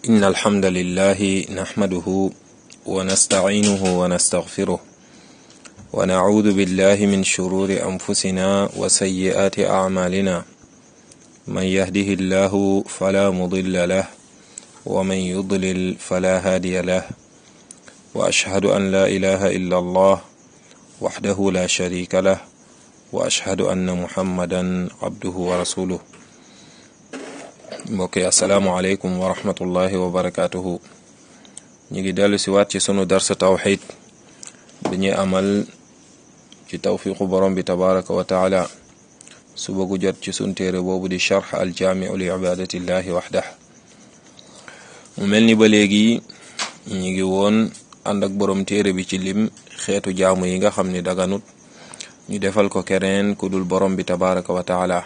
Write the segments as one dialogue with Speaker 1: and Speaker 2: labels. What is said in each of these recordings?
Speaker 1: إن الحمد لله نحمده ونستعينه ونستغفره ونعوذ بالله من شرور أنفسنا وسيئات أعمالنا من يهده الله فلا مضل له ومن يضلل فلا هادي له وأشهد أن لا إله إلا الله وحده لا شريك له وأشهد أن محمدا عبده ورسوله mbokk yi asalaamualeykum wa rahmatullahi wa barakaatuhu ñu ngi dellu si waat ci sunu darsa tawxid bi ñuy amal ci tawfiqu borom bi tabaraka wa taala suba gu jot ci sunu téere boobu di charx aljaamiu li ibadatillahi waxdah mu mel ni ba léegi ñu ngi woon ànd ak borom téere bi ci lim xeetu jaamu yi nga xam ni daganut ñu defal ko keneen ku dul borom bi tabaraka wa taala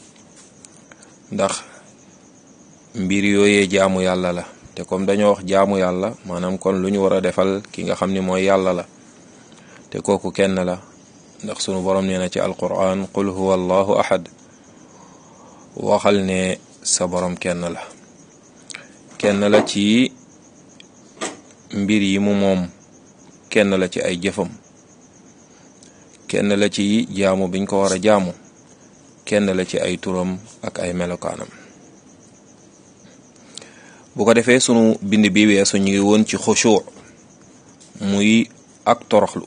Speaker 1: ndax mbir yooyee jaamu yàlla la te comme dañoo wax jaamu yàlla maanaam kon lu ñu war a defal ki nga xam ni mooy yàlla la te kooku kenn la ndax sunu borom nee na ci alquran qul huwa allahu ahad waxal ne sa borom kenn la kenn la ci mbir yi mu moom kenn la ci ay jëfam kenn la ci jaamu biñ ko war a jaamu kenn la ci ay turam ak ay melokaanam bu ko defee sunu bind bi weesu ñu ngi woon ci xushu muy ak toroxlu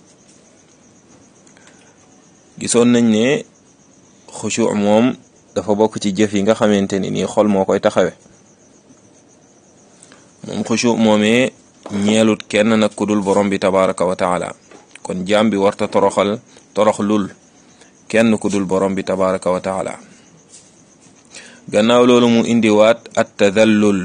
Speaker 1: gisoon nañ ne xushu moom dafa bokk ci jëf yi nga xamante ni nii xol moo koy taxawe moom xushu moomee ñeelut kenn nag ku dul borom bi tabaraka wa taala kon jaam bi warta toroxal toroxlul kenn ku dul borom bi tabaraka wa taala gannaaw loolu mu indiwaat at tadallul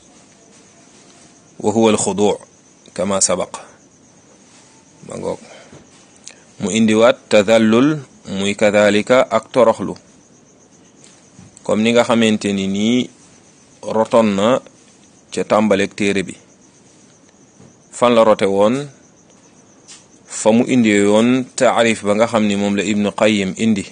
Speaker 1: wa huwa alxudu kama sabaq ma ngoog mu indiwaat tadallul muy kadalika ak toroxlu comme ni nga xamante ni nii roton na ca tàmbaleeg téere bi fan la rote woon fa mu indi woon taarif ba nga xam ni moom la ibnu qayim indi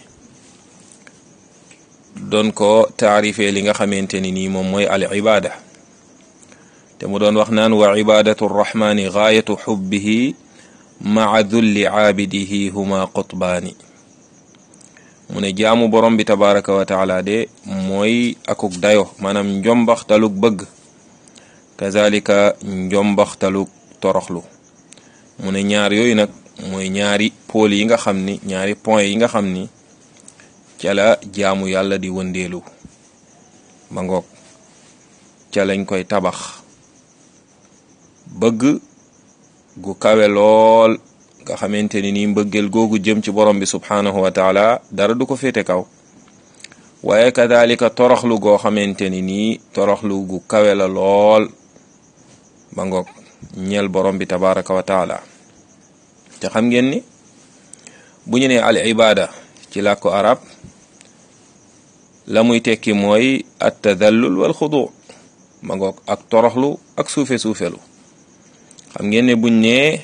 Speaker 1: doon ko taarifee li nga xamante ni nii moom mooy al ibada te mu doon wax naan wa ibadatu rrahmani gaayatu xubbihi maa dulli caabidihi huma qutbaani mu ne jaamu borom bi tabaraka wa taala de mooy akuk dayo maanaam njombaxtaluk bëgg kazalika njombaxtaluk toroxlu mu ne ñaar yooyu nag mooy ñaari pôle yi nga xam ni ñaari point yi nga xam ni ca la jaamu yàlla di wëndeelu ma ngoog ca lañ koy tabax bëgg gu kawe lool nga xamante ni nii mbëggeel googu jëm ci borom bi subhanahu wa taala dara du ko féete kaw waaye kadalika toroxlu goo xamante ni nii toroxlu gu kawe la lool ma ngoog ñeel borom bi tabaraka wa taala te xam ngeen ni bu ñu nee al ibada ci làkku arab la muy tekki mooy at tadallul wal xudu ma ngoog ak toroxlu ak suufe suufelu xam ngeen ne buñ nee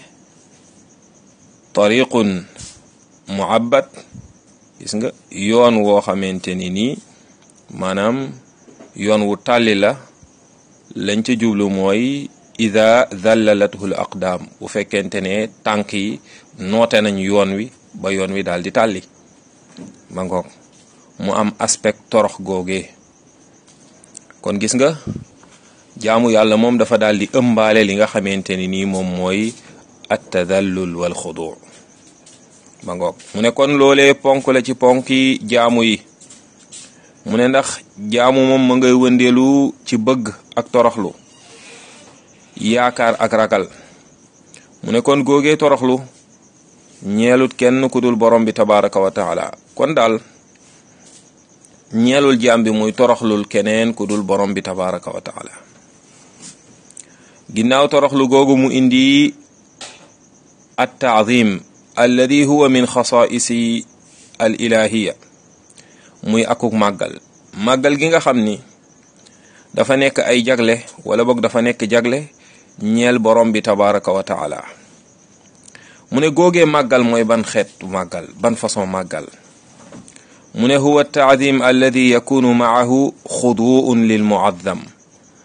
Speaker 1: tariqun muabbat gis nga yoon woo xamante ni nii maanaam yoon wu tàlli la lañ ca jublu mooy ida dallalathu l aqdaam bu fekkente ne tànk yi noote nañ yoon wi ba yoon wi daal di tàlli ma ngoog mu am aspect torox googee kon gis nga jaamu yàlla moom dafa daal di ëmbaale li nga xamante ni nii moom mooy at tadallul wal xudu ma ngoog mu ne kon loolee ponk la ci ponki jaamu yi mu ne ndax jaamu moom ma ngay wëndeelu ci bëgg ak toroxlu yaakaar ak ragal mu ne kon googee toroxlu ñeelut kenn ku dul borom bi tabaraka wa taala kon daal ñeelul jaam bi muy toroxlul keneen ku dul borom bi tabaraka wa taala ginnaaw toroxlu googu mu indi at taadim alladi huwa min xasaisi al ilahiya muy akuk màggal màggal gi nga xam ni dafa nekk ay jagle wala boog dafa nekk jagle ñeel borom bi tabaraka wa taala mu ne googee màggal mooy ban xeetu màggal ban façon màggal mu ne huwa taadim alladi yakunu maahu xuduun lil muazzam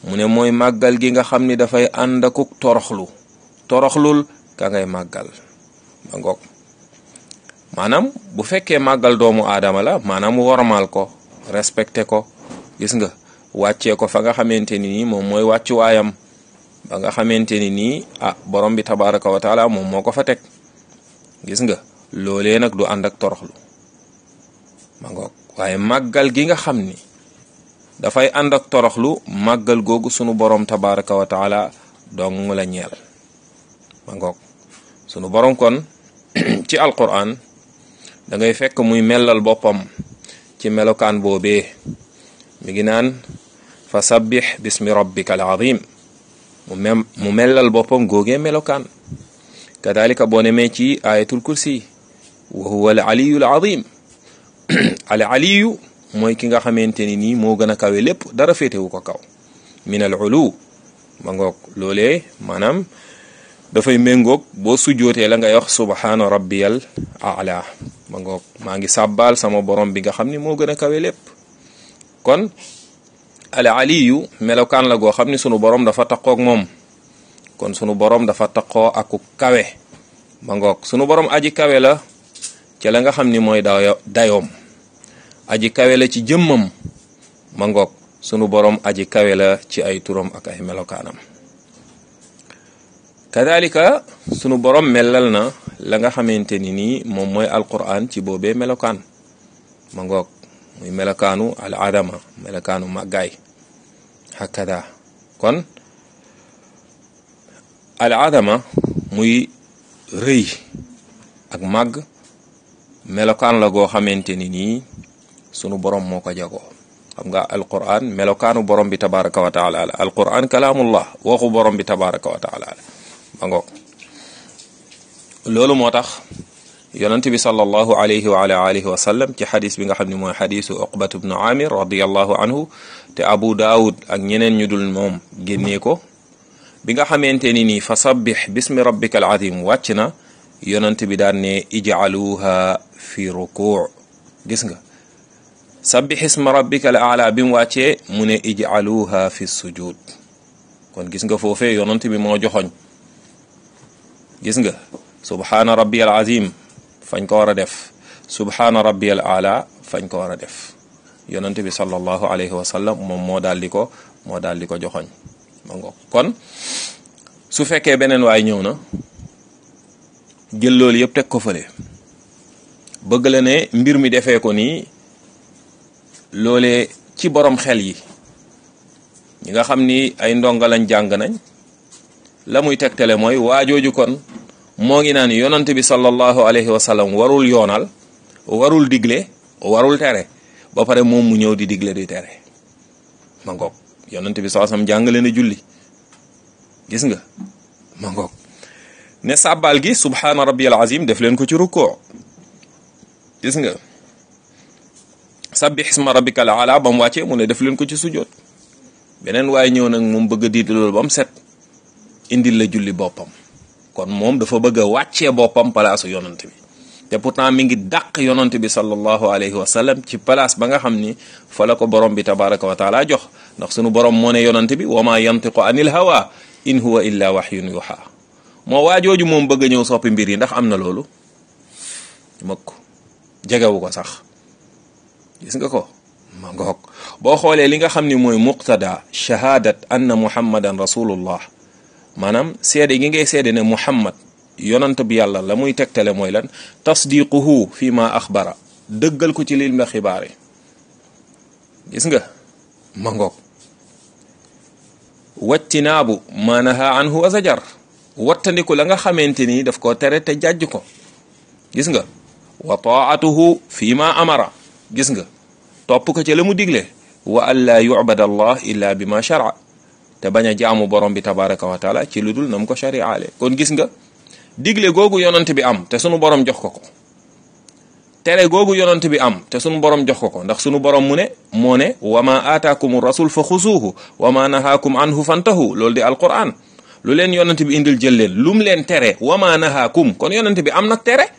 Speaker 1: mu ne mooy màggal gi nga xam ni dafay ànd akuk toroxlu toroxlul ka ngay màggal ma ngoog maanaam bu fekkee màggal doomu aadama la maanaam wormaal ko respecté ko gis nga wàccee ko fa nga xamante ni nii moom mooy wàccuwaayam ba nga xamante ni nii ah borom bi tabaraka wa taala moom moo ko fa teg gis nga loolee nag du ànd ak toroxlu ma ngoog waaye màggal gi nga xam ni dafay ànd ak toroxlu màggal googu sunu borom tabaraka wa taala dong la ñeel ma ngoog sunu borom kon ci alquran da ngay fekk muy mellal boppam ci melokaan boobee mi ngi naan fa sabbix bismi rabbika al azim mu mem mu mellal boppam googee melokaan kadalika boo nemee ci ayatul kursi wa huwa al aliyu al azim al aliyu mooy ki nga xamante ni nii moo gën a kawe lépp dara féetewu ko kaw min al ulu ma ngoog loolee maanaam dafay méngoog boo sujjootee la ngay wax subhaana rabbiyal ala ma ngoog maa ngi sàbbaal sama borom bi nga xam ni moo gën a kawe lépp kon al aliyu melokaan la goo xam ni sunu borom dafa taqoog moom kon sunu borom dafa taqoo aku kawe ma ngoog sunu borom aji kawe la ca la nga xam ni mooy dayo dayoom aji kawe la ci jëmmam ma ngoog sunu borom aji kawe la ci ay turam ak ay melokaanam kadalika sunu borom melal na la nga xamante ni nii moom mooy alquran ci boobee melokaan ma ngoog muy melokaanu al adama melokaanu màggaay hakada kon al adama muy rëy ak màgg melokaan la goo xamante ni nii sunu borom moo ko jagoo xam nga alquran melokaanu borom bi tabaraka wa taala la alquran kalaamullah waxu borom bi tabaraka wa taala la ma ngoog loolu moo tax yonent bi sallallahu alayhi wa ala alihi wa sallam ci xadis bi nga xam ne mooy xadisu uqbat bnu amir radiallahu anhu te abu daawud ak ñeneen ñu dul moom génnee ko bi nga xamante ni nii fa sabbix bismi rabbika al azim wàcc na yonent bi daan ne ijcaluha fi rukuu gis nga sabbix isma rabbika al aala bi mu wàccee mu ne ijcaluha fi sujud kon gis nga foofee yonent bi moo joxoñ gis nga subhaana rabbi al azim fañ ko war a def subhaana rabbi al aala fañ ko war a def yonent bi sallallahu alayhi wa sallam moom moo daal di ko moo daal di ko joxoñ ma ngo kon su fekkee beneen waay ñëw na jël loolu yëpp teg ko fële bëgg la ne mbir mi defee ko nii loolee ci borom xel yi ñi nga xam ni ay ndonga lañ jàng nañ la muy tegtale mooy waajooju kon moo ngi naan yonante bi sallallahu alayhi wa sallam warul yoonal warul digle warul tere ba pare moom mu ñëw di digle di tere ma ngoog yonante bi sallallahu alayhi wa sallam jàngale na julli gis nga ma ngoog ne sàbbaal gi subhaana rabbiyal azim def leen ko ci rukkoo gis nga sabbih isma rabbikal ala ba mu wàccee mu ne def leen ko ci sujjoot beneen waaye ñëw nag moom bëgg a diidi loolu ba mu set indil la julli boppam kon moom dafa bëgg a wàccee boppam palaasu yonant bi te pourtant mi ngi dàq yonant bi sallallahu alayhi wa sallam ci place ba nga xam ni fa la ko borom bi tabaraka wa taala jox ndax sunu borom moo ne yonant bi wa ma yantiqu anil hawa in huwa illa wahyun yuha moo waajooju moom bëgg a ñëw soppi mbir yi ndax am na loolu mëkk jegewu ko sax gis nga ko ma ngoog boo xoolee li nga xam ni mooy muqtada shahadat anna muhammadan rasulullah maanaam seede gi ngay seede ne muhammad yonant bi yàlla la muy tegtale mooy lan tasdiquhu fi ma axbara dëggal ko ci lil ma xibaare gis nga ma ngoog wattinaabu ma naha anhu wa zajar wattandiku la nga xamante ni daf ko tere te jàjj ko gis nga wa taatuhu fi ma amara gis nga topp ko ci la mu digle wa an laa yubad allah illa bi ma shara te bañ a jaamu borom bi tabaraka wa taala ci lu dul na mu ko shariaale kon gis nga digle googu yonant bi am te sunu borom jox ko ko tere googu yonant bi am te sunu borom jox ko ko ndax sunu borom mu ne moo ne wa ma aataakum rasul fa xusuuhu wa ma nahaakum anhu fantahu loolu di alquran lu leen yonant bi indil jël leen lum leen tere wa ma nahaakum kon yonant bi am nag tere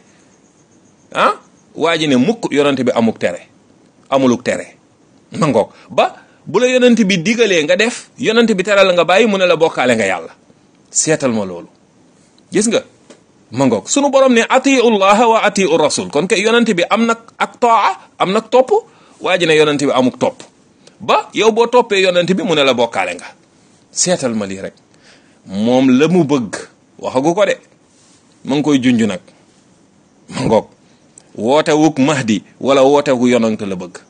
Speaker 1: ah waa ji ne mukk yonant bi amuk tere amuluk tere ma ngoog ba bu la yonent bi digalee nga def yonent bi teral nga bàyyi mu ne la bokkaale nga yàlla seetal ma loolu gis nga ma ngoog sunu borom ne atiu llaha wa atiu rasul kon kay yonent bi am nag ak taa am nag topp waa ji ne yonent bi amuk topp ba yow boo toppee yonent bi mu ne la bokkaale nga seetal ma lii rek moom la mu bëgg waxagu ko de ma ngi koy junj nag ma ngoog woote wuk mahdi wala woote wu yonent la bëgg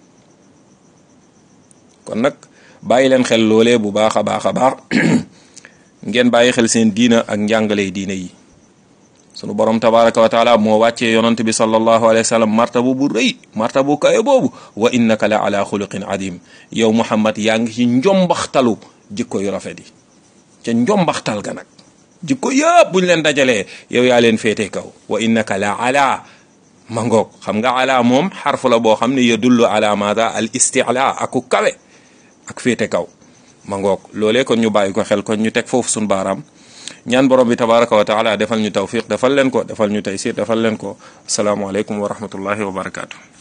Speaker 1: kon nag bàyyi leen xel loolee bu baax a baax a baax ngeen bàyyi xel seen diina ak njàngale diina yi sunu borom tabaraka wa taala moo wàccee yonent bi sallallahu alayhi wa sallam martaba bu rëy martaba bu kawe boobu wa innaka la ala xuluqin adim yow muhammad yaa ngi ci njombaxtalu jikko yu rafet yi ca njombaxtal ga nag jikko yëpp buñ leen dajalee yow yaa leen féete kaw wa innaka la ala mangoog xam nga ala moom xarfu la boo xam ne yadullu ala maada al istila aku kawe ak féete kaw mangoog loolee kon ñu bàyyi ko xel kon ñu teg foofu suñu baaraam ñaan borom bi tabaraka wa taala defal ñu tawfiq defal leen ko defal ñu taysir defal leen ko asalaamaaleykum wa rahmatullahi wa barakaatu.